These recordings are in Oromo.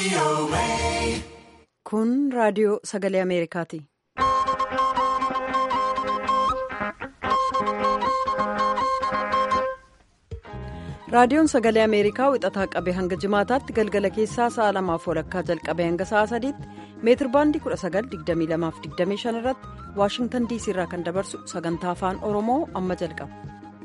Kun raadiyoo sagalee Ameerikaati. Raadiyoon sagalee Ameerikaa wixataa qabee hanga jimaataatti galgala keessaa sa'a lamaaf walakkaa jalqabee hanga sa'a sadiitti meetir baandii 1922-25 irratti Waashingtan diisii irraa kan dabarsu sagantaa afaan Oromoo amma jalqaba.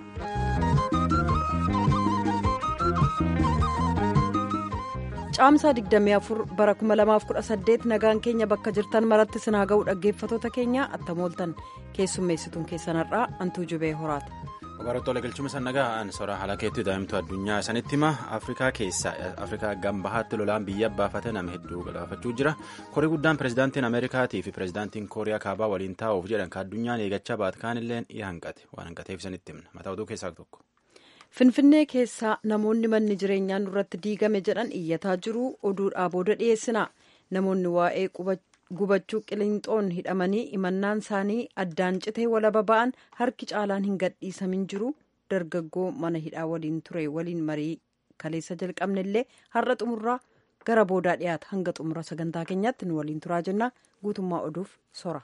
Caamsaa 24 bara 2018 nagaan keenya bakka jirtan maratti sinaa ga'u dhaggeeffatoota keenya attamooltan keessummeessituun keessanarraa antuu jubee horaati. Barattoota galchuma sannagaa ansoraa haala keetti daa'imtuu addunyaa sanitti hima afrikaa keessaa afrikaa gambahaatti lolaan biyya baafate nama hedduu galaafachuu jira korii guddaan pirezidaantiin ameerikaatii fi pirezidaantiin kooriyaa kaabaa waliin taa'uuf jedhan ka addunyaan eegachaa baat kaanillee ni hanqate waan hanqateef sanitti himna mataa oduu keessaa tokko. Finfinnee keessaa namoonni manni jireenyaa nurratti diigame jedhan iyyataa jiru oduudhaa booda dhiyeessina namoonni waa'ee gubachuu qilinxoon hidhamanii imannaan isaanii addaan citee walaba ba'an harki caalaan hin gadhiisamin jiru dargaggoo mana hidhaa waliin ture waliin marii kaleessa jalqabnellee har'a xumurraa gara boodaa dhiyaata hanga xumura sagantaa keenyaatti nu waliin turaa jenna guutummaa oduuf sora.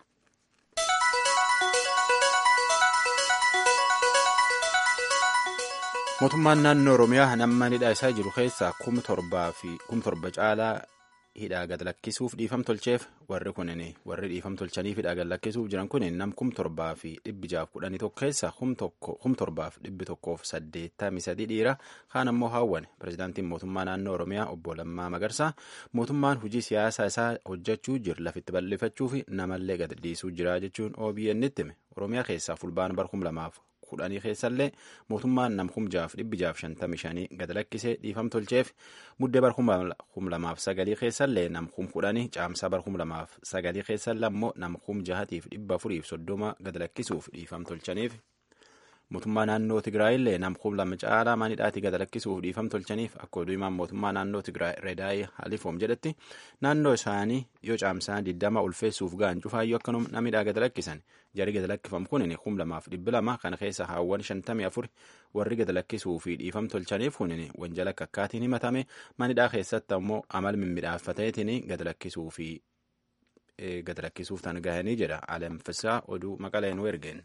mootummaan naannoo oromiyaa nama hidhaa isaa jiru keessaa kum torba caalaa hidhaa gad lakkisuuf dhiifam tolcheef warri kunin warri dhiifam tolchaniif hidhaa gad lakkisuuf jiran kunin nam kum torbaa fi dhibbi jaaf kudhanii tokko keessa kum torbaaf dhibbi tokkoof saddeettamii sadii dhiira kaan ammoo haawwane pirezidaantiin mootummaa naannoo oromiyaa obbo Lammaa Magarsaa mootummaan hojii siyaasaa isaa hojjechuu jiru lafitti bal'ifachuu fi namallee gad dhiisuu jira jechuun OBN itti hime oromiyaa keessaa fulbaana bara kum lamaaf kudhanii keessallee mootummaan nam kum jaaf dhibbi jaaf shantamii shanii gad lakkisee dhiifam tolcheef muddee bar kum lamaaf sagalii keessallee nam kum kudhanii caamsaa bar kum lamaaf sagalii keessallee ammoo nam kum jahatiif dhibba afuriif soddoma gad lakkisuuf dhiifam tolchaniif mootummaa naannoo tigraayillee nam kum lama caalaa manidhaatii gad lakkisuuf dhiifam tolchaniif akka oduu himaan mootummaa naannoo tigraay redaayii halifoom jedhetti naannoo isaanii yoo caamsaa diddama ulfeessuuf ga'an cufaayyuu akkanum namidhaa gad lakkisan jarii gad lakkifam kunin kum lamaaf dhibbi lama kana keessa haawwan shantamii afur warri gad lakkisuu fi dhiifam tolchaniif kunin wanjala akkaatiin himatame manidhaa keessatti ammoo amal mimmiidhaaffateetiin gad lakkisuu fi gad lakkisuuf tan gahanii jedha alamfisaa oduu maqaleenuu ergeen.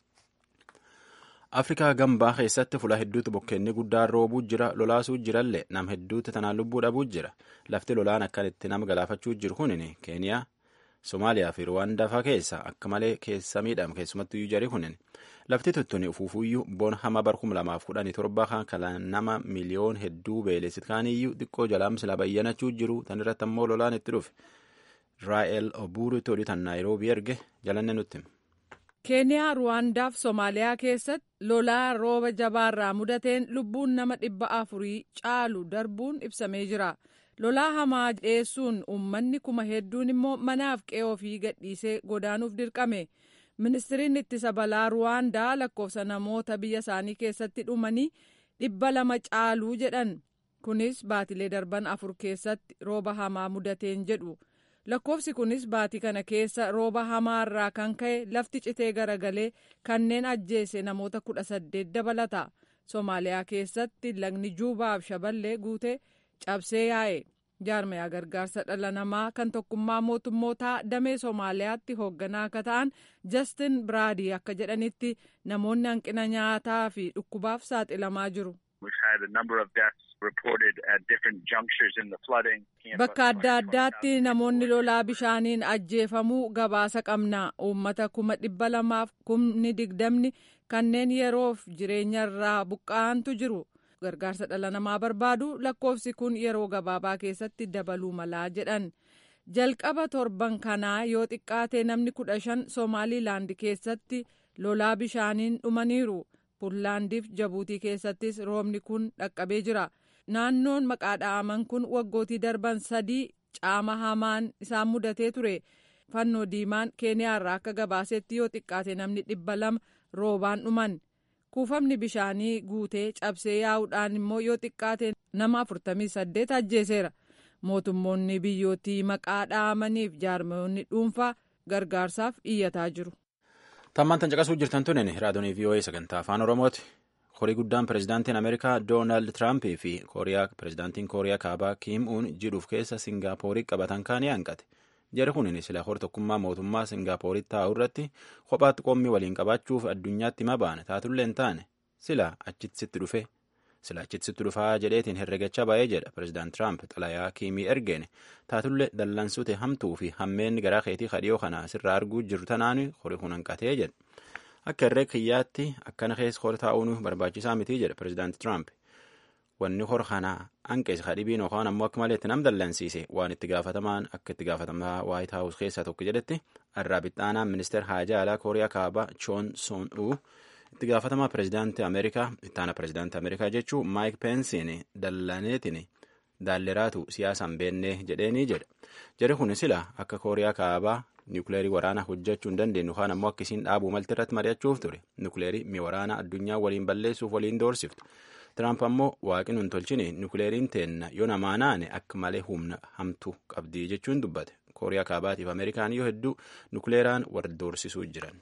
afrikaa gambaa keessatti fula hedduutu bokkeenni guddaan roobuu jira lolaasuu jirallee nam hedduutti tanaan lubbuu dhabuu jira lafti lolaan akkanitti nama galaafachuu jiru kunin keeniyaa somaaliyaa fi ruwaandaa faa keessa akka malee keessa miidhama keessumattuu jarii kunin lafti tuttuni ufuufuyyuu boon hama bar kum lamaaf kudhanii torba kan kala nama miliyoon hedduu beelesit kaaniyyuu xiqqoo jalaamsila bayyanachuu jiru tan irratti ammoo lolaan itti dhufe raa'el obuuritti oduu tan naayiroobii erge jalanne nutti keeniyaa ruwaandaaf soomaaliyaa keessatti lolaa rooba jabaarraa mudateen lubbuun nama dhibba afurii caalu darbuun ibsamee jira lolaa hamaa dhiyeessuun uummanni kuma hedduun immoo manaaf qe'ee ofii gadhiisee godaanuuf dirqame ministiriin ittisa balaa ruwaandaa lakkoofsa namoota biyya isaanii keessatti dhumanii dhibba lama caaluu jedhan kunis baatilee darban afur keessatti rooba hamaa mudateen jedhu. lakkoofsi kunis baatii kana keessa rooba hamaarraa kan ka'e lafti citee garagalee kanneen ajjeese namoota kudha saddeet dabalata soomaaliyaa keessatti lagni juubaaf shaballee guutee cabsee yaa'e jaarmayaa gargaarsa dhala namaa kan tokkummaa mootummootaa damee soomaaliyaatti hoogganaa akka ta'an jastin biraadii akka jedhanitti namoonni hanqina nyaataa fi dhukkubaaf saaxilamaa jiru. Bakka adda addaatti namoonni lolaa bishaaniin ajjeefamuu gabaasa qabna. Uummata kuma dhibba lamaaf kumni digdamni kanneen yeroof jireenya irraa buqqa'antu jiru. Gargaarsa dhala namaa barbaadu lakkoofsi kun yeroo gabaabaa keessatti dabaluu malaa jedhan. Jalqaba torban kanaa yoo xiqqaate namni kudha shan Somaaliilaand keessatti lolaa bishaaniin dhumaniiru. Puunlaandiif Jabuutii keessattis roobni kun dhaqqabee jira. Naannoon maqaa dha'aman kun waggootii darban sadii caama hamaan isaan mudatee ture. Fannoo diimaan Keeniyaarraa akka gabaasetti yoo xiqqaate namni dhibba lama roobaan dhuman. Kuufamni bishaanii guutee cabsee yaa'uudhaan immoo yoo xiqqaate nama afurtamii saddeet ajjeeseera. Mootummoonni biyyootii maqaa dha'amaniif jaarmoonni dhuunfaa gargaarsaaf iyyataa jiru. Tammaan tan caqasuu jirtan tunin raadiyoonii VOA sagantaa afaan Oromooti. horii guddaan pirezidaantiin ameerikaa doonaald tiraampii fi pirezidaantiin kooriyaa kaabaa kiim uun jidhuuf keessa singaaporii qabatan kaanii hanqate jari kunin sila hor tokkummaa mootummaa singaaporii taa'u irratti kophaatti qommii waliin qabaachuuf addunyaatti hima baane taatullee hin taane sila achitti dhufe sila achitti dhufaa jedheetiin herregachaa baay'ee jedha pirezidaant tiraamp xalayaa kiimii ergeene taatullee dallansute hamtuu fi hammeenni garaa keetii kadhiyoo kana sirraa arguu jiru tanaan horii kun hanqatee jedha. akka irree kiyyaatti akkana keessa hor taa'uun barbaachisaa miti jedha pirezidaanti tiraamp wanni hor kana hanqees kadhibiin yookaan ammoo akka malee itti nam dallansiise waan itti gaafatamaan akka itti gaafatamaa waayit haawus keessaa tokko jedhetti arraa bixaanaan ministeer haajaa alaa kooriyaa kaabaa choon soon uu itti gaafatamaa pirezidaantii ameerikaa ittaana pirezidaantii ameerikaa jechuun maayik peensiin dallaneetiin daalleraatu siyaasaan beennee jedheenii jedha jari kun sila akka kooriyaa kaabaa niwukileerii waraanaa hojjechuu hin dandeenyu kaan ammoo akkasiin dhaabuu malti irratti mari'achuuf ture niwukileerii mi waraanaa addunyaa waliin balleessuuf waliin doorsiftu tiraamp ammoo waaqin hin tolchine niwukileeriin teenna yoo namaa naane akka malee humna hamtuu qabdii jechuun dubbate kooriyaa kaabaatiif ameerikaan yoo hedduu niwukileeraan wal doorsisuu jiran.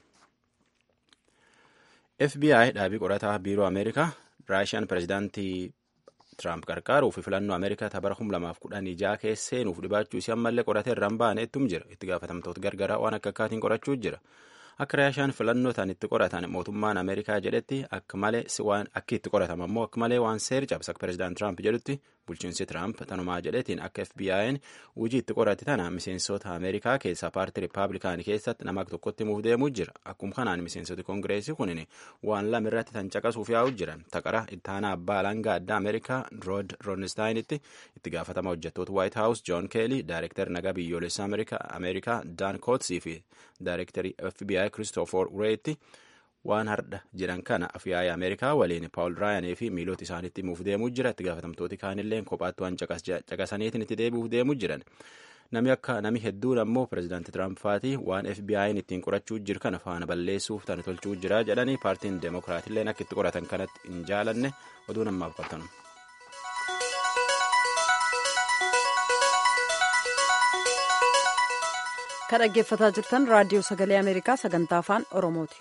fbi dhaabii qorataa biiroo ameerikaa raashiyaan pirezidaantii tiraamp qarqaaruu fi filannoo ameerikaa bara 2016 keessa seenuuf dhibaachuu isii ammallee qoratee irraan baane ittum jira itti gaafatamtoota gargaraa waan akka akkaatiin qorachuu jira akka raashiyaan filannoo tan itti qoratan mootummaan ameerikaa jedhetti akka malee waan akka itti qoratan ammoo akka malee waan seer cabsa akka pirezidaant tiraamp jedhutti bulchiinsi tiraamp tanumaa jedhetiin akka fbi'n hojii itti qorate tana miseensota ameerikaa keessaa paartii riippaabilikaanii keessatti nama tokkotti himuuf deemuu jira akkuma kanaan miseensoti koongireesii kunin waan lama irratti tan caqasuuf yaa'u jiran taqara ittaanaa abbaa alangaa addaa ameerikaa rood roonistaainitti itti gaafatama hojjettoota waayit haawus joon keelii daayireektar nagaa biyyoolessaa ameerikaa daan kootsii fi daayireektarii fbi kiristoofor reetti waan hardha jedhan kana afyaa'ii ameerikaa waliin paawul raayanii fi miilota isaaniitti himuuf deemuu jira itti gaafatamtooti kaanillee kophaatti waan caqasaniitiin itti deebi'uuf deemuu jiran nami akka nami hedduun ammoo pirezidaanti tiraamp faatii waan fbi'n ittiin qorachuu jiru kana faana balleessuuf tan tolchuu jira jedhanii paartiin deemokiraatilleen akka itti qoratan kanatti hin jaalanne oduu namaaf qabtanu. kan dhaggeeffataa jirtan raadiyoo sagalee ameerikaa sagantaa afaan oromooti.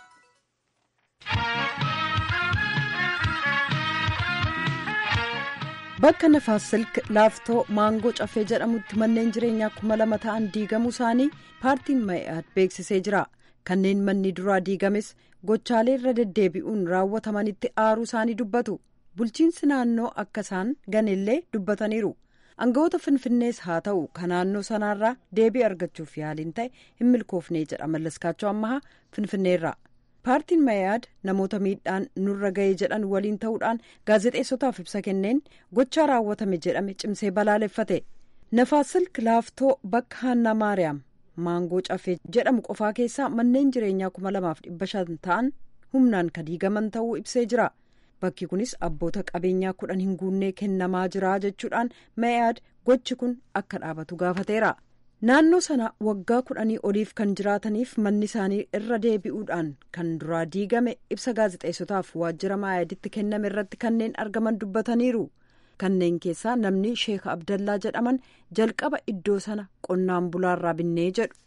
bakka nafaas silk laaftoo maangoo cafee jedhamutti manneen jireenyaa kuma lama ta'an diigamuu isaanii paartiin ma'i'aad beeksisee jira kanneen manni duraa diigames gochaalee irra deddeebi'uun raawwatamanitti aaruu isaanii dubbatu bulchiinsi naannoo akka isaan ganellee dubbataniiru aangawoota finfinnees haa ta'u kan naannoo sanaarraa deebii argachuuf yaaliin ta'e hin milkoofnee jedha mallaskaachoo ammahaa finfinneerra. paartiin mayaad namoota miidhaan nurra ga'ee jedhan waliin ta'uudhaan gaazexeessotaaf ibsa kenneen gochaa raawwatame jedhame cimsee balaaleffate nafaasilk laaftoo bakka haannaa maariyaam maangoo cafee jedhamu qofaa keessaa manneen jireenyaa kuma lamaaf dhibba shan ta'an humnaan kan diigaman ta'uu ibsee jira bakki kunis abboota qabeenyaa kudhan hin guunnee kennamaa jira jechuudhaan mayaad gochi kun akka dhaabatu gaafateera. naannoo sana waggaa kudhanii oliif kan jiraataniif manni isaanii irra deebi'uudhaan kan duraa diigame ibsa gaazexeessotaaf waajjira maayaaditti kenname irratti kanneen argaman dubbataniiru kanneen keessaa namni sheek abdallaa jedhaman jalqaba iddoo sana qonnaan bulaarraa binnee jedhu.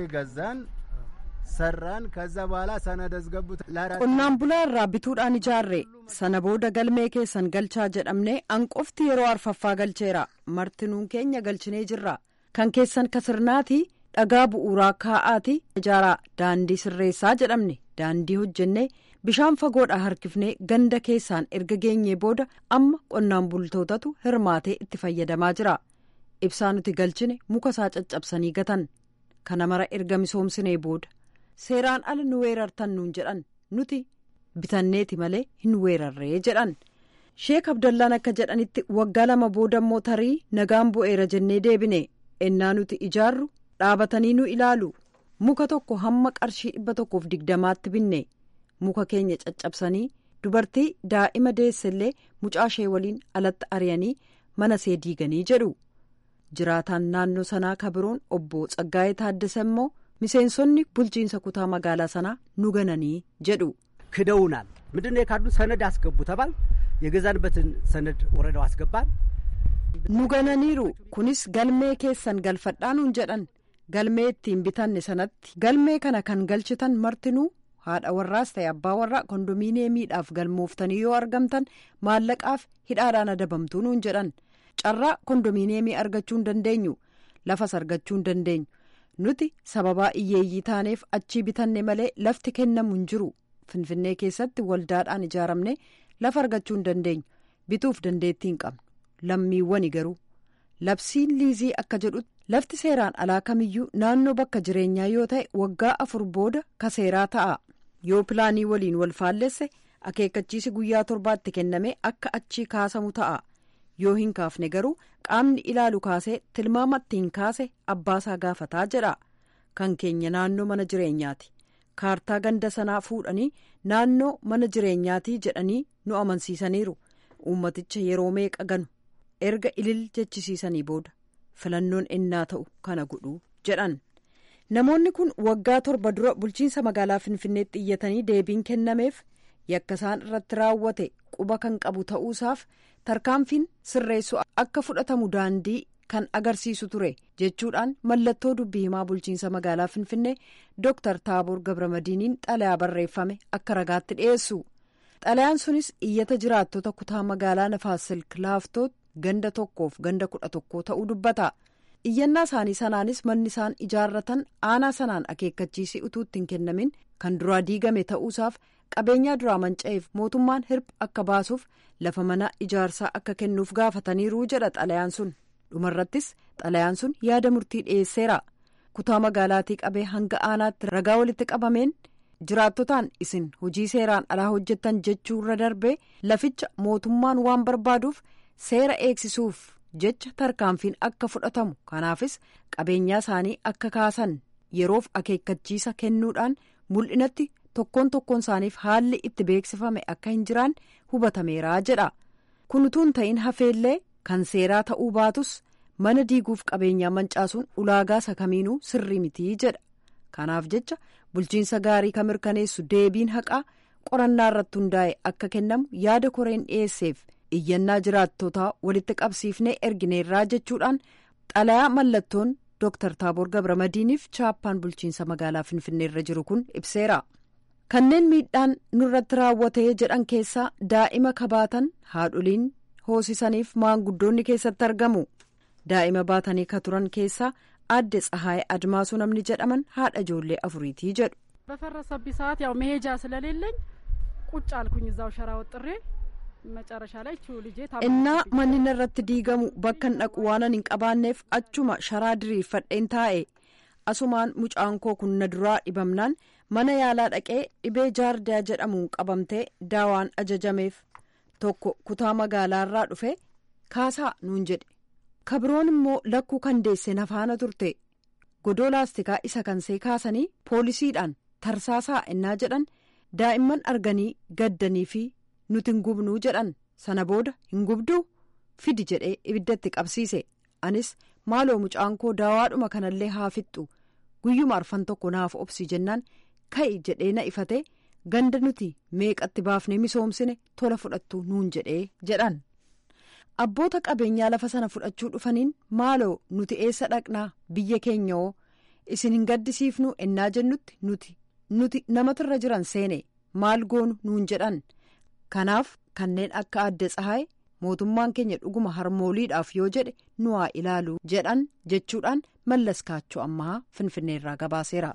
sarraan kaza baalaa sanada asgabbuut qonnaan bulaarraa bituudhaan ijaarre sana booda galmee keessan galchaa jedhamne anqofti yeroo arfaffaa galcheera martinuun keenya galchinee jirra. kan keessan kasirnaati dhagaa bu'uuraa kaa'aati ijaaraa daandii sirreessaa jedhamne daandii hojjennee bishaan fagoodhaa harkifnee ganda keessaan erga geenyee booda amma qonnaan bultootatu hirmaatee itti fayyadamaa jira ibsaa nuti galchine muka isaa caccabsanii gatan kana mara erga misoomsinee booda seeraan ala nu weerartan nuun jedhan nuti bitanneeti malee hin weerarree jedhan sheek abdallaan akka jedhanitti waggaa lama booda immoo tarii nagaan bu'eera jennee deebine. ennaa nuti ijaarru dhaabatanii nu ilaalu muka tokko hamma qarshii dhibba tokkoof digdamaatti binne muka keenya caccabsanii dubartii daa'ima deessellee mucaashee waliin alatti ari'anii mana see diiganii jedhu jiraataan naannoo sanaa kabiroon obbo Tsaggaayee Taaddasa immoo miseensonni bulchiinsa kutaa magaalaa sanaa nu gananii jedhu. ክደውናል ምንድን ነው የካዱት ሰነድ አስገቡ ተባል የገዛንበትን ሰነድ ወረዳው አስገባን nu gananiiru kunis galmee keessan galfadhaa nuun jedhan galmee ittiin bitanne sanatti galmee kana kan galchitan martinuu haadha warraas ta'e abbaa warraa kondominiyeemiidhaaf galmooftanii yoo argamtan maallaqaaf hidhaadhaan adabamtuu nuun jedhan carraa kondominiyeemii argachuu hin dandeenyu lafas argachuu hin dandeenyu nuti sababaa iyyeeyyii taaneef achii bitanne malee lafti kennamu hin jiru finfinnee keessatti waldaadhaan ijaaramne lafa argachuu hin dandeenyu bituuf dandeettii hin qabnu lammiiwwani garuu labsiin liizii akka jedhutti lafti seeraan alaa kamiyyuu naannoo bakka jireenyaa yoo ta'e waggaa afur booda ka seeraa ta'a yoo pilaanii waliin wal faallesse akeekkachiisi guyyaa torbaatti kenname akka achii kaasamu ta'a yoo hin kaafne garuu qaamni ilaalu kaasee tilmaama ittiin kaase abbaasaa gaafataa jedha kan keenya naannoo mana jireenyaati kaartaa ganda sanaa fuudhanii naannoo mana jireenyaatii jedhanii nu amansiisaniiru uummaticha yeroo meeqa ganu erga ilil jechisiisanii booda filannoon ennaa ta'u kana godhuu jedhan namoonni kun waggaa torba dura bulchiinsa magaalaa finfinneetti iyyatanii deebiin kennameef yakka isaan irratti raawwate quba kan qabu ta'uusaaf tarkaanfiin sirreessu akka fudhatamu daandii kan agarsiisu ture jechuudhaan mallattoo dubbii himaa bulchiinsa magaalaa finfinnee dooktar taaboor gabramadiiniin xalayaa barreeffame akka ragaatti dhiyeessu xalayaan sunis iyyata jiraattota kutaa magaalaa nafaas silk laaftoo ganda tokkoof ganda kudha tokkoo ta'uu dubbata iyyannaa isaanii sanaanis manni isaan ijaarratan aanaa sanaan akeekkachiisii utuu ittiin kennamin kan duraa diigame ta'uusaaf qabeenyaa duraa manca'eef mootummaan hirpha akka baasuuf lafa mana ijaarsaa akka kennuuf gaafataniiru jedha xalayaan sun dhumarrattis xalayaan sun yaada murtii dhiyeesseera kutaa magaalaatii qabee hanga aanaatti ragaa walitti qabameen jiraattotaan isin hojii seeraan alaa hojjettan jechuurra darbee laficha mootummaan waan barbaaduuf seera eegsisuuf jecha tarkaanfiin akka fudhatamu kanaafis qabeenyaa isaanii akka kaasan yeroof akeekkachiisa kennuudhaan mul'inatti tokkoon tokkoon isaaniif haalli itti beeksifame akka hin jiraan hubatameeraa jedha kun utuu hin ta'in hafeellee kan seeraa ta'uu baatus mana diiguuf qabeenyaa mancaasuun ulaagaa isa kamiinuu sirrii mitii jedha kanaaf jecha bulchiinsa gaarii kan mirkaneessu deebiin haqaa qorannaa irratti hundaa'e akka kennamu yaada koreen dhiyeesseef iyyannaa jiraattotaa walitti qabsiifnee ergineerraa jechuudhaan xalayaa mallattoon dooktar taaboor gabramadiiniif chaappaan bulchiinsa magaalaa finfinneerra jiru kun ibseera kanneen miidhaan nurratti raawwatee jedhan keessaa daa'ima kabaatan haadholiin hoosisaniif maanguddoonni keessatti argamu daa'ima baatanii ka turan keessaa aadde tsahaay admaasuu namni jedhaman haadha ijoollee afuriitii jedhu. በፈረሰብኝ ሰዓት ያው መሄጃ ስለሌለኝ ቁጭ አልኩኝ እዛው ሸራ ወጥሬ መጨረሻ ላይ ቹ ልጄ innaa manni irratti diigamu bakkan dhaqu waanan hin qabaanneef achuma sharaa diriirfadheen taa'e asumaan mucaan koo kun na duraa dhibamnaan mana yaalaa dhaqee dhibee jaardaa jedhamuun qabamtee daawaan ajajameef tokko kutaa magaalaarraa dhufe kaasaa nuun jedhe kabiroon immoo lakkuu kan deesse nafaana turte godoo laastikaa isa kansee kaasanii poolisiidhaan tarsaasaa ennaa jedhan daa'imman arganii gaddanii fi nuti hin gubnuu jedhan sana booda hin gubduu fidi jedhee ibiddatti qabsiise anis maaloo mucaan koo daawaadhuma kanallee haa fixxu guyyuma arfan tokko naaf obsi jennaan ka'i jedhee na ifate ganda nuti meeqatti baafnee misoomsine tola fudhattu nuun jedhee jedhan abboota qabeenyaa lafa sana fudhachuu dhufaniin maaloo nuti eessa dhaqnaa biyya keenyoo isin hin gaddisiifnu ennaa jennutti nuti nuti namatirra jiran seene maal goonu nuun jedhan kanaaf kanneen akka adde tsahaay mootummaan keenya dhuguma harmooliidhaaf yoo jedhe nu haa ilaalu jedhan jechuudhaan mallas kaachoo ammaa finfinneerraa gabaaseera.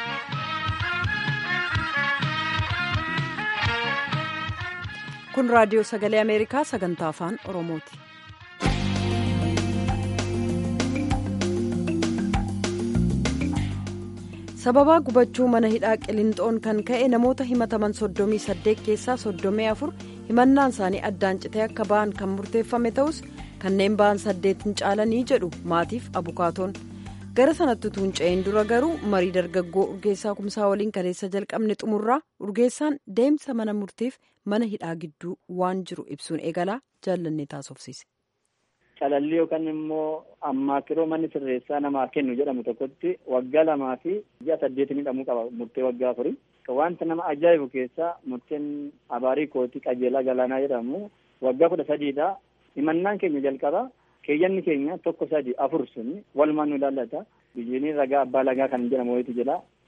kun raadiyoo sagalee ameerikaa sagantaa afaan oromooti. sababaa gubachuu mana hidhaa qilinxoon kan ka'e namoota himataman soddomii saddeet keessaa soddomii afur himannaan isaanii addaan citee akka ba'an kan murteeffame ta'us kanneen ba'an saddeet hin caalanii jedhu maatiif abukaatoon gara sanatti utuu hin ce'in dura garuu marii dargaggoo urgeessaa kumsaa waliin kaleessa jalqabne xumurraa urgeessaan deemsa mana murtiif mana hidhaa gidduu waan jiru ibsuun eegalaa jaallannee taasofsiise. Calallii yookaan immoo ammaakiroo manni sirreessaa namaa kennu jedhamu tokkotti waggaa lamaa fi ji'a saddeetii hidhamuu qaba murtee waggaa afurii. Wanta nama ajaa'ibu keessaa murteen abaarii kootii qajeelaa galaanaa jedhamu waggaa kudha sadiidha. Himannaan keenya jalqaba keeyyanni keenya tokko sadi afur sun walumaan nu ilaallata. Biyyiin ragaa abbaa lagaa kan jedhamu wayitu jira.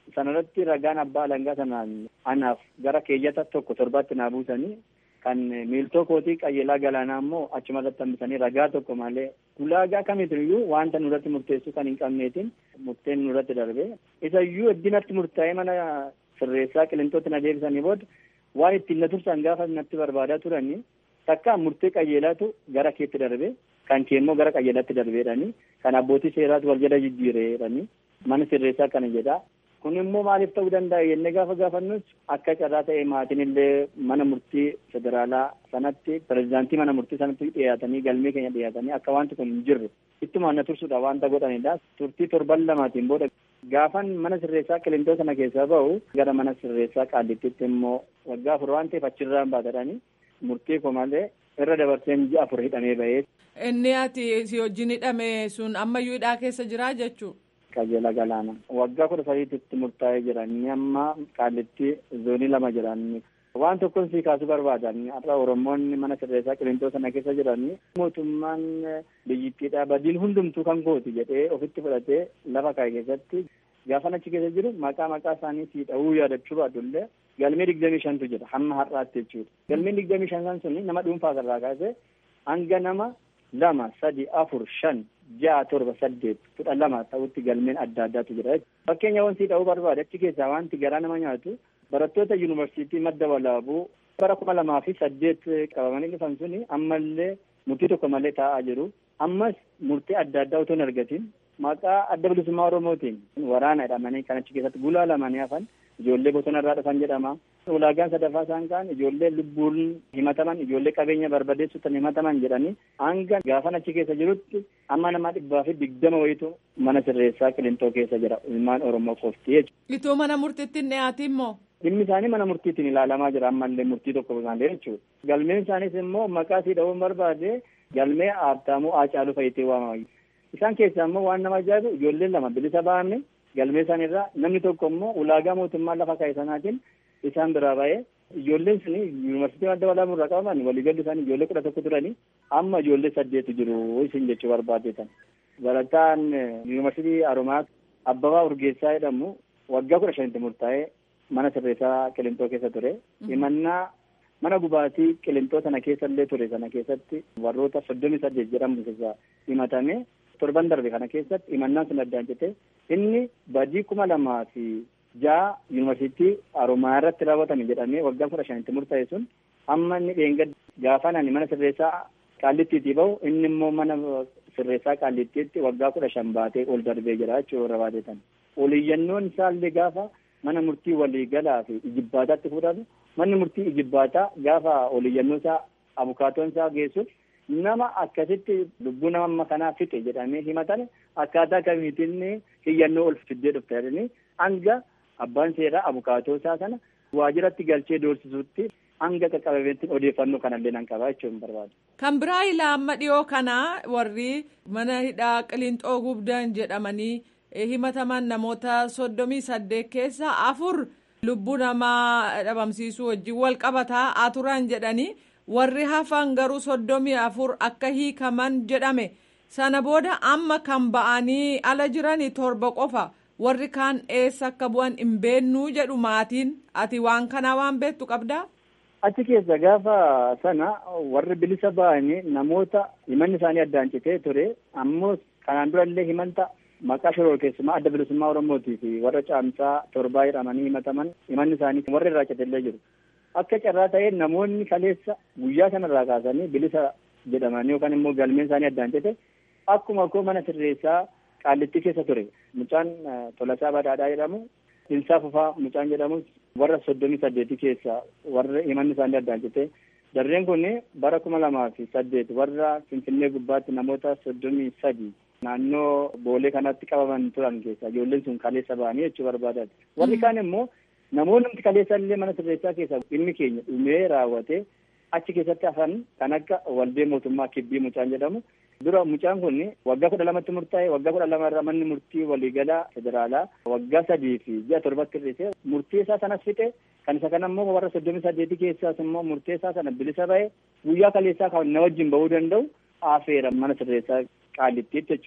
sanarratti ragaan abbaa alangaa sanaan anaaf gara keeyyata tokko torbaatti naa buusanii kan miiltoo kootii qayyelaa galaanaa immoo achuma irratti hambisanii ragaa tokko malee ulaagaa kamiitiyyuu wanta nurratti murteessuu kan hin qabneetiin murteen nurratti darbe isa iyyuu iddinatti murtaa'ee mana sirreessaa qilintootti na deebisanii booda waan ittiin na tursan gaafa natti barbaadaa turanii takka murtee qayyelaatu gara keetti darbe kan kee immoo gara qayyelaatti darbeedhanii kan abbootii seeraatu wal jala jijjiireedhanii mana sirreessaa kana jedha kun immoo maaliif ta'uu danda'a jennee gaafa gaafannus akka carraa ta'e maatiin illee mana murtii federaalaa sanatti pirezidaantii mana murtii sanatti dhiyaatanii galmee keenya dhiyaatanii akka wanti kun hin jirre ittumaan na tursuudha wanta godhanidha turtii torban lamaatiin booda gaafan mana sirreessaa qilintoo sana keessaa ba'u gara mana sirreessaa qaallittitti immoo waggaa afur waan ta'eef achirraan baatadhanii murtii koo malee irra dabarseen ji'a afur hidhamee ba'ee. Inni ati si wajjin hidhame sun ammayyuu hidhaa keessa jira jechuudha. qajeela galaana waggaa kudha sadiititti murtaa'ee jiran amma qaallitti zoonii lama jiran waan tokkon sii kaasuu barbaadan har'a oromoonni mana sirreessaa qilintoo sana keessa jiran mootummaan biyyittiidha badiin hundumtuu kan kooti jedhee ofitti fudhatee lafa kaa'e keessatti gaafan achi keessa jiru maqaa maqaa isaanii sii dha'uu yaadachuu baadullee galmee digdamii shantu jira hamma har'aatti jechuudha galmeen digdamii shan san suni nama dhuunfaa irraa kaasee hanga nama lama sadi afur shan ja'a torba saddeet kudha lama ta'utti galmeen adda addaatu jira fakkeenya wanti ta'uu barbaade achi keessaa wanti garaa nama nyaatu barattoota yuunivarsiitii madda walaabuu bara kuma lamaa fi saddeet qabamanii dhufan suni ammallee murtii tokko malee taa'aa jiru ammas murtii adda addaa utuu hin argatin maqaa adda bilisummaa oromootiin waraana jedhamanii kan achi keessatti gulaalamanii hafan ijoollee bosona irraa dhufan jedhama. ulaagaan sadaffaa isaan kaan ijoollee lubbuun himataman ijoollee qabeenya barbadeessuutan himataman jedhanii hanga gaafan achi keessa jirutti amma nama dhibbaa fi digdama wayitu mana sirreessaa qilintoo keessa jira ilmaan oromoo qofti jechuudha. Itoo mana murtiitti hin dhiyaatin immoo. Dhimmi isaanii mana murtiitiin ilaalamaa jira ammallee murtii tokko malee jechuudha. Galmeen isaaniis immoo maqaa isii dha'uun barbaade galmee Haabtaamuu Haacaaluu Fayitee waamama. Isaan keessaa immoo waan nama ajaa'ibu ijoolleen lama bilisa ba'amne galmee isaaniirraa namni tokko immoo ulaagaa mootummaa lafa kaa'e sanaatiin isaan biraa ba'ee ijoolleen suni yuunivarsiitii madda walaabuu irraa qabaman waliigalli isaanii ijoollee kudha tokko turanii amma ijoollee saddeetu jiru isin jechuu barbaadetan. Barataan yuunivarsiitii Haromaa Abbabaa Urgeessaa jedhamu waggaa kudha shanitti murtaa'ee mana sirreessaa Qilintoo keessa ture. Himannaa mana gubaatii Qilintoo sana keessa illee ture sana keessatti warroota soddomii saddeet jedhamu keessa himatame torban darbe kana keessatti himannaan sun addaan jette inni badii kuma lamaa fi ja'a yuunivarsiitii Haromaa irratti raawwatame jedhamee waggaa kudha shanitti murtaa'e sun amma inni dheengadda gaafa nani mana sirreessaa qaallittiitii bahu inni immoo mana sirreessaa qaallittiitti waggaa kudha shan baatee ol darbee jira jechuudha barbaadetan. Oliyyannoon isaallee gaafa mana murtii waliigalaa fi ijibbaataatti fudhatu manni murtii ijibbaataa gaafa oliyyannoo isaa abukaatoon isaa geessuuf nama akkasitti lubbuu nama amma kanaa fixe jedhamee himatan akkaataa kamiitiin hiyyannoo ol fiddee dhufte jedhanii hanga abbaan seeraa abukaatoo isaa sana waajiratti galchee doorsisuutti hanga qaqqabameetti odeeffannoo kanallee nan qabaa jechuun barbaadu. Kan biraa ilaa amma dhiyoo kana warri mana hidhaa qilintoo gubdan jedhamanii himataman namoota soddomii saddeet keessa afur lubbuu namaa dhabamsiisuu wajjin wal qabataa turan jedhanii warri hafan garuu soddomii afur akka hiikaman jedhame sana booda amma kan ba'anii ala jiranii torba qofa. warri kaan eessa akka bu'an hin beennuu jedhu maatiin ati waan kanaa waan beektu qabdaa. Achi keessa gaafa sana warri bilisa ba'anii namoota himanni isaanii addaan citee ture ammoo kanaan durallee himanta maqaa shoror keessumaa adda bilisummaa Oromootii fi warra caamsaa torbaa jedhamanii himataman himanni isaanii warra irraa citellee jiru. Akka carraa ta'ee namoonni kaleessa guyyaa sanarraa kaasanii bilisa jedhamanii yookaan immoo galmeen isaanii addaan cite akkuma koo mana sirreessaa qaallittii keessa ture mucaan Tolasaa Badhaadhaa jedhamu Dinsaa Fufaa mucaan jedhamu warra soddomii saddeetii keessa warra himanni isaanii addaan cite jarreen kun bara kuma lamaa fi saddeet warra Finfinnee gubbaatti namoota soddomii sadi naannoo boolee kanatti qabaman turan keessa ijoolleen sun kaleessa ba'anii jechuu barbaadan warri kaan immoo namoonni kaleessa illee mana sirreessaa keessa dhimmi keenya dhumee raawwate achi keessatti hafan kan akka waldee mootummaa kibbii mucaan jedhamu dura mucaan kun waggaa kudha lamatti murtaa'e waggaa kudha lama irraa manni murtii waliigalaa federaalaa waggaa sadii fi ji'a torbatti hir'ise murtii isaa sanas fixe kan isa kana immoo warra soddomii saddeetii keessaas immoo murtee isaa sana bilisa ba'e guyyaa kaleessaa kan na wajjin ba'uu danda'u afeera mana sirreessaa qaallittii jechuudha.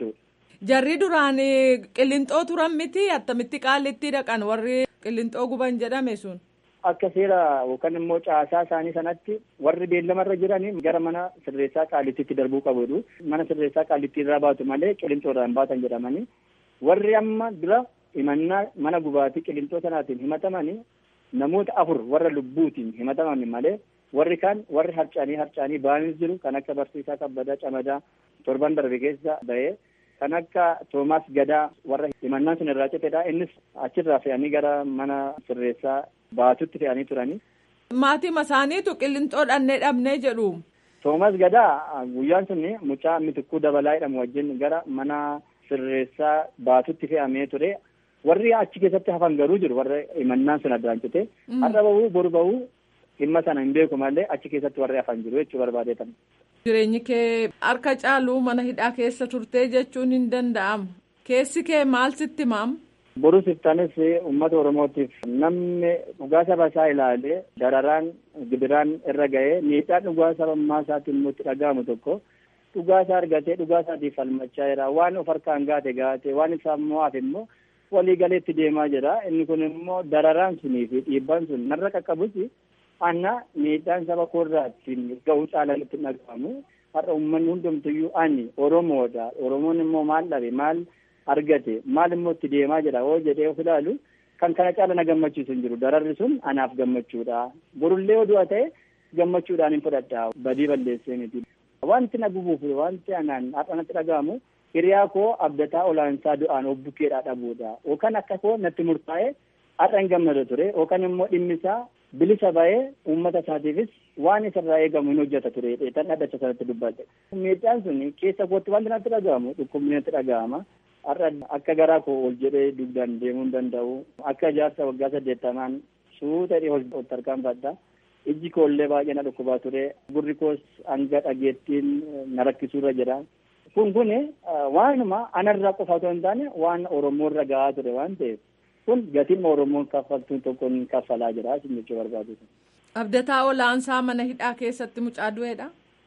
Jarri duraan qillinxoo turan miti attamitti qaallitti dhaqan warri qillinxoo guban jedhame sun. Akka seera yookaan immoo caasaa isaanii sanatti warri beellamarra jiranii gara mana sirreessaa qaallittiitti darbuu qabu. Mana sirreessaa qaallittii irraa baatu malee qillinxoo irraa hin baatan jedhamanii warri amma dura himannaa mana gubaatii qillinxoo sanaatiin himatamanii namoota afur warra lubbuutiin himataman malee warri kaan warri harcaanii harcaanii ba'anii jiru kan akka barsiisaa kabbadaa camadaa torban darbe keessa ba'ee kan akka toomaas gadaa warra himannaan sun irraa citedha innis achirraa fe'anii gara mana sirreessaa baatutti fe'anii turanii. Maatii isaaniitu qillinxoo dhannee dhabnee jedhu. Toomaas gadaa guyyaan sun mucaa mitikkuu dabalaa jedhamu wajjin gara mana sirreessaa baatutti fe'amee ture. warri achi keessatti hafan garuu jiru warra himannaan sun addaan cite har'a bahuu boru bahuu dhimma sana hin beeku malee achi keessatti warri hafan jiru jechuu barbaadeetan. Jireenyi kee harka caaluu mana hidhaa keessa turtee jechuun hin danda'amu. Keessi kee maal sitti maam? Boruu siftaanis uummata Oromootiif namni dhugaa saba isaa ilaalee dararaan gibiraan irra ga'ee miidhaan dhugaa sabummaa isaatiin immoo itti dhaga'amu tokko dhugaa isaa argatee dhugaa isaatiif falmachaa jira waan of harkaan gaate gaate waan isaa immoo hafe immoo walii galeetti deemaa jira inni kun immoo dararaan sunii fi dhiibbaan sun narra qaqqabus anna miidhaan saba koorraattiin ga'uu caalaan itti dhagahamu har'a uummanni hundumtuyyuu ani oromoodha oromoon immoo maal dhabe maal argate maal immoo itti deemaa jira hoo jedhee of ilaalu kan kana caala na gammachiisu hin jiru dararri sun anaaf gammachuudha borullee oduu ta'e gammachuudhaan hin fudhadha badii balleessee miti wanti na gubuuf wanti anaan har'a natti dhagahamu hiriyaa koo abdataa olaansaa du'aan obbukeedhaa dhabuudha yookaan akka koo natti murtaa'e har'a hin gammada ture yookaan immoo dhimmisaa bilisa ba'ee uummata isaatiifis waan isarraa eegamu hin hojjeta ture tan dhadhacha sanatti dubbate. Miidhaan sun keessa kootti wanti natti dhaga'amu dhukkubni natti dhaga'ama. Har'a akka garaa koo ol jedhee dugdaan deemuu hin danda'u. Akka jaarsa waggaa saddeettamaan suuta dhihoo ol tarkaanfadha. Ijji koollee baay'ee na dhukkubaa ture. Gurri koos hanga dhageettiin na rakkisuurra jira. kun kun waanuma anarraa qofa otoo hin taane waan oromoorra gahaa ture waan ta'eef kun gatiin oromoon kaffaltuun tokkoon kaffalaa jira isin jechuu barbaadu. Abdataa olaansaa mana hidhaa keessatti mucaa du'eedha.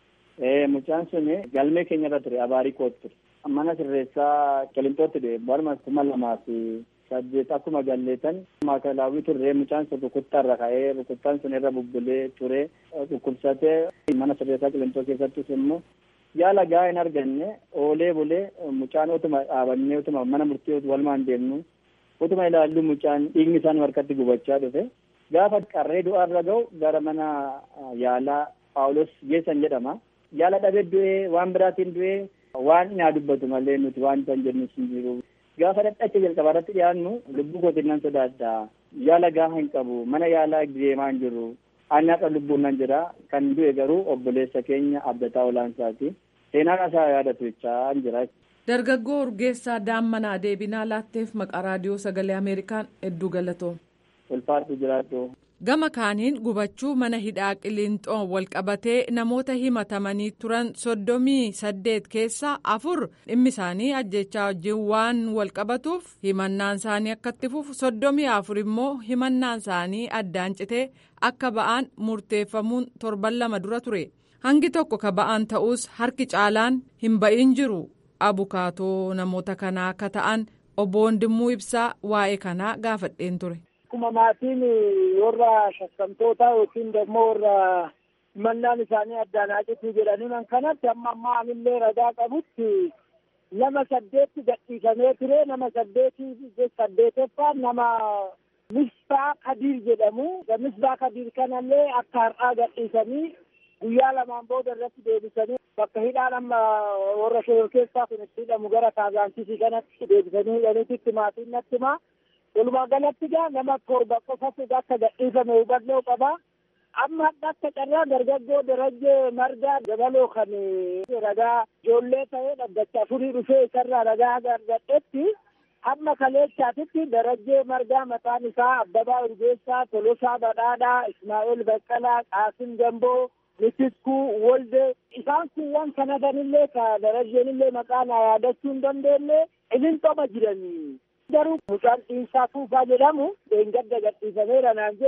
Ee mucaan sun galmee keenya irra ture abaarii kootti ture. Mana sirreessaa qilintootti du'e barma kuma lamaa fi saddeet akkuma galleetan maakalaawwii turre mucaan sun rukuttaarra ka'ee rukuttaan sun irra bubbulee ture dhukkubsatee mana sirreessaa qilintoo keessattis immoo yaala gahaa hin arganne oolee bulee mucaan utuma dhaabannee utuma mana murtii walumaan deemnu utuma ilaallu mucaan dhiigni isaan harkatti gubachaa dhufe gaafa qarree du'aarra ga'u gara mana yaalaa paawulos geessan jedhama yaala dhabee du'ee waan biraatiin du'ee waan naa dubbatu malee nuti waan isaan jennu hin jiru gaafa dhadhacha jalqabaa irratti dhiyaannu lubbuu kootiin nan sodaadha yaala gahaa hin qabu mana yaalaa deemaa hin jiru annaadha lubbuun nan jira kan du'e garuu obboleessa keenya abdataa olaansaati seenaan isaa yaadatu jechaa jira. Dargaggoo Urgeessaa Daammanaa deebinaa laatteef maqaa raadiyoo sagalee Ameerikaan hedduu galatoom. Ulfaatu jiraatu. Gama kaaniin gubachuu mana hidhaa qiliinxoon walqabatee namoota himatamanii turan soddomii saddeet keessaa afur dhimmi isaanii ajjechaa wajjin waan walqabatuuf himannaan isaanii akka itti fufu soddomii afur immoo himannaan isaanii addaan citee akka ba'aan murteeffamuun torban lama dura ture hangi tokko ka ba'aan ta'us harki caalaan hin ba'in jiru abukaatoo namoota kanaa akka ta'an obbo Wondimmuu Ibsaa waa'ee kanaa gaafadheen ture. akkuma maatiin warra shakkamtoota yookiin immoo warra himannaan isaanii addaan haacituu jedhanii man kanatti amma ammaa anillee ragaa qabutti nama saddeetti gadhiifamee ture nama saddeetii saddeeteffaan nama misbaa kadiir jedhamu misbaa kadiir kanallee akka har'aa gadhiisanii guyyaa lamaan booda irratti deebisanii bakka hidhaan amma warra shoror keessaa kun itti hidhamu gara kaazaansiisii kanatti deebisanii hidhaniititti maatiin natti himaa walumaa galatti gaa nama torba qofatu akka gadhiifame hubannoo qaba. Amma akka carraa dargaggoo darajjee margaa dabaloo kan ragaa ijoollee ta'ee dhaggacha afurii dhufee isarraa ragaa argadhetti amma kaleessaatitti darajjee margaa mataan isaa Abbabaa Urgeessaa, Tolosaa Badhaadhaa, Ismaa'eel Baqqalaa, Qaasim Gamboo, Mitikkuu, Wolde isaan kun waan kanatanillee ka darajjeenillee maqaa naa yaadachuu hin dandeenye ilinxoma jiranii. garuu mucaan dhiinsaa fuufaa jedhamu dheengadda gadhiifameera naan jedhe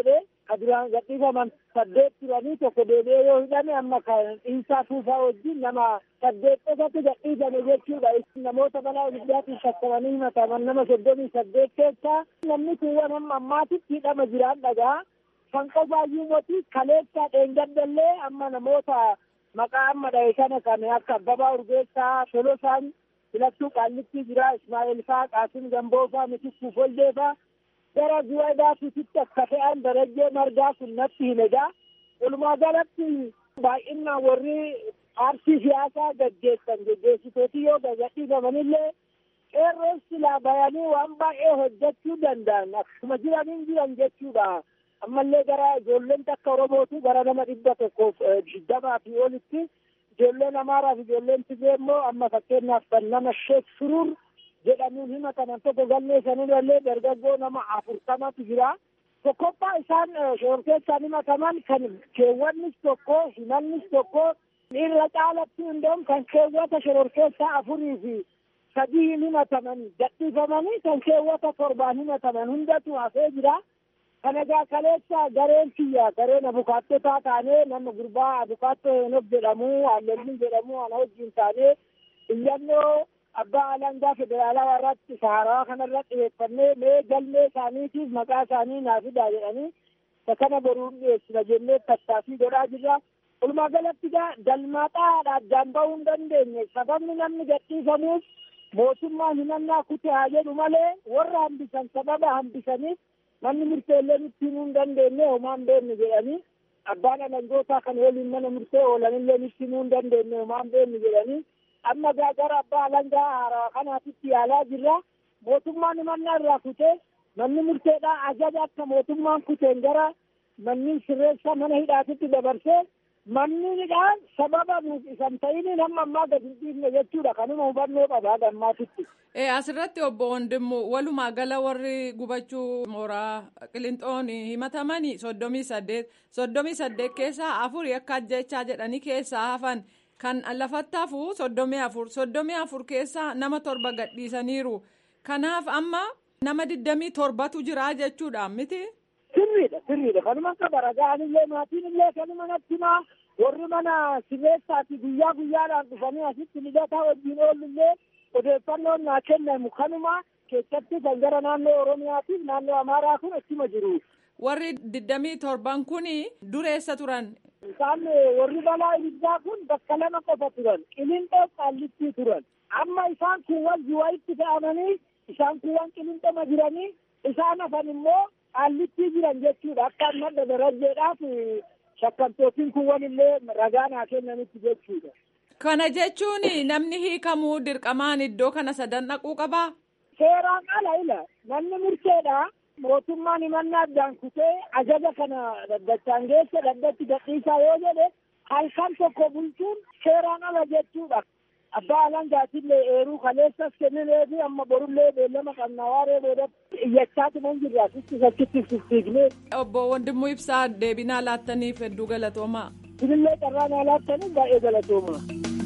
ka duraan gadhiifaman saddeet turanii tokko deebi'ee yoo hidhame amma kan dhiinsaa tuufaa wajjin nama saddeet qofatu gadhiifame jechuudha. Namoota balaa ibiddaatiin shakkamanii himataman nama soddomii saddeet keessaa namni kuuwwan amma ammaatitti hidhama jiraan dhagaa. Kan qofaayyuu mootii kaleessaa dheengaddallee amma namoota maqaa amma dhahe kana kan akka Abbabaa Urgeessaa, Tolosaan, Filattuu Qaallitti jira, Ismaa'eel faa, Qaasim Gamboo faa, Mitikuu Follee faa. gara duwwadaatitti akka fe'an darajjee margaa kun natti himegaa walumaa galatti baay'inaan warri paartii siyaasaa gaggeessan gaggeessitooti yoo gadhiifamanillee qeerroon silaa bayanii waan baay'ee hojjechuu danda'an akkuma jiraniin jiran jechuudha ammallee gara ijoolleen takka oromootu gara nama dhibba tokkoof digdamaa fi olitti ijoolleen amaaraa fi ijoolleen tigree immoo amma fakkeenyaaf kan nama sheek suruur jedhamuun himataman tokko galmee sanirrallee dargaggoo nama afurtamatu jira. Tokkoffaa isaan shororkeessaan himataman kan keewwannis tokko himannis tokko irra caalatti hundoon kan keewwata shororkeessaa afurii fi sadii himataman gadhiifamanii kan keewwata torbaan himataman hundatu hafee jira. Kana egaa kaleessa gareen kiyya gareen abukaattotaa taanee nama gurbaa abukaattoo henof jedhamu hallelliin jedhamu ana wajjin taanee iyyannoo abbaa alangaa federaalaa warratti sahaarawaa kanarratti dhiyeeffannee mee galmee isaaniitiif maqaa isaanii naa fidaa jedhanii kana boruun dhiyeessina jennee tattaaffii godhaa jirra. Walumaa galatti gaa dalmaaxaadha addaan bahuu hin dandeenye sababni namni gadhiifamuuf mootummaan himannaa kute haa jedhu malee warra hambisan sababa hambisaniif manni murteellee nutti himuu hin dandeenye homaan beeknu jedhanii abbaan alangootaa kan waliin mana murtee oolanillee nutti himuu hin dandeenye homaan beeknu jedhanii amma gara abbaa alangaa haaraa kanaatitti yaalaa jirra mootummaan himannaa irraa kutee manni murteedhaa ajaja akka mootummaan kuteen gara manni sirreessaa mana hidhaatitti dabarsee manni hidhaan sababa nuuf isan ta'iniin hamma ammaa gadi hin dhiifne jechuudha kanuma hubannoo qabaa gammaatitti. E asirratti obbo Wandimmu walumaa gala warri gubachuu mooraa Qilinxoon himatamanii soddomii saddeet soddomii saddeet keessaa afuri akka ajjechaa jedhanii keessaa hafan kan lafatti hafu soddomii afur soddomii afur keessaa nama torba gadhiisaniiru kanaaf amma nama digdamii torbatu jira jechuudha miti. Sirriidha sirriidha kanuma akka baragaanillee maatiin illee kanuma natti himaa warri mana sirreessaati guyyaa guyyaadhaan dhufanii asitti lidataa wajjin oolullee odeeffannoon naa kennamu kanuma keessatti kan gara naannoo Oromiyaatiif naannoo Amaaraa kun achuma jiru. Warri digdamii torban kun dureessa turan. Isaan warri balaa ibiddaa kun bakka lama qofa turan qilinxoo qaallittii turan amma isaan kun wal jiwaayitti fe'amanii isaan kun waan qilinxoma jiranii isaan hafan immoo qaallittii jiran jechuudha akka madda darajjeedhaaf shakkamtootiin kun wanillee ragaa naa kennanitti jechuudha. Kana jechuun namni hiikamuu dirqamaan iddoo kana sadan dhaquu qabaa? Seeraan ala ila namni murteedha. Mootummaan himannaa addaan kutee ajaja kana daddachaan geesse daddatti gadhiisaa yoo jedhe halkan tokko bulchuun seeraan ala jechuudha. Abbaa alangaatillee eeruu kaleessas kenninee fi amma borullee beellama qabnaa waaree boodatti iyyachaatu nan jirra sitti sakkitti fiftiignee. Obbo Wandimmoo Ibsaa deebinaa laattaniif hedduu galatoomaa. Sinillee carraa naa laattaniif baay'ee galatoomaa.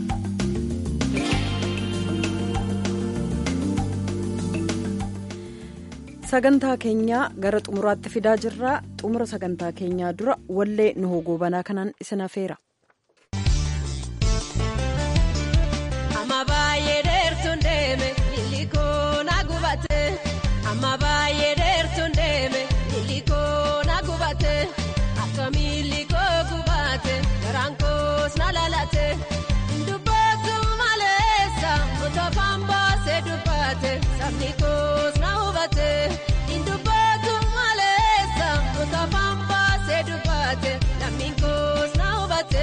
sagantaa keenyaa gara xumuraatti fidaa jirraa xumura sagantaa keenyaa dura wallee nu hogoobanaa kanaan isin afeera. Amma baay'ee dheertuun deeme lillikoo na gubate amma baay'ee dheertuun deeme lillikoo na gubate akka miillikoo gubate garaan koos na lalate dubbatu maleessa utopaan baasee dubbate sabni koos na hubate dubbatu maleessa utopaan baasee dubbate lammiin koos na hubate.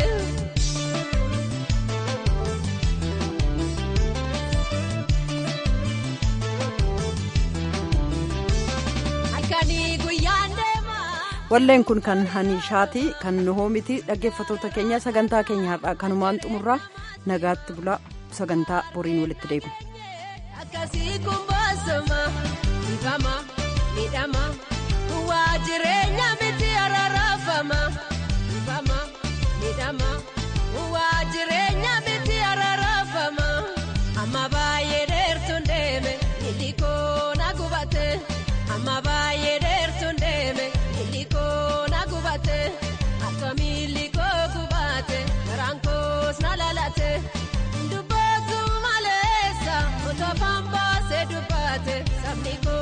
walleen kun kan haniishaati kan nuhoomiti dhaggeeffatoota keenya sagantaa keenya har'aa kanumaan xumurraa nagaatti bulaa sagantaa boriin walitti deebiin. Akkasii kun boosoma ifama miidhama waa jireenya miti araarafama ifama miidhama waa jireenya miti araarafama amma baay'ee dheertuun deeme illikoo na gubate amma baay'ee dheertuun deeme illikoo. sabni koo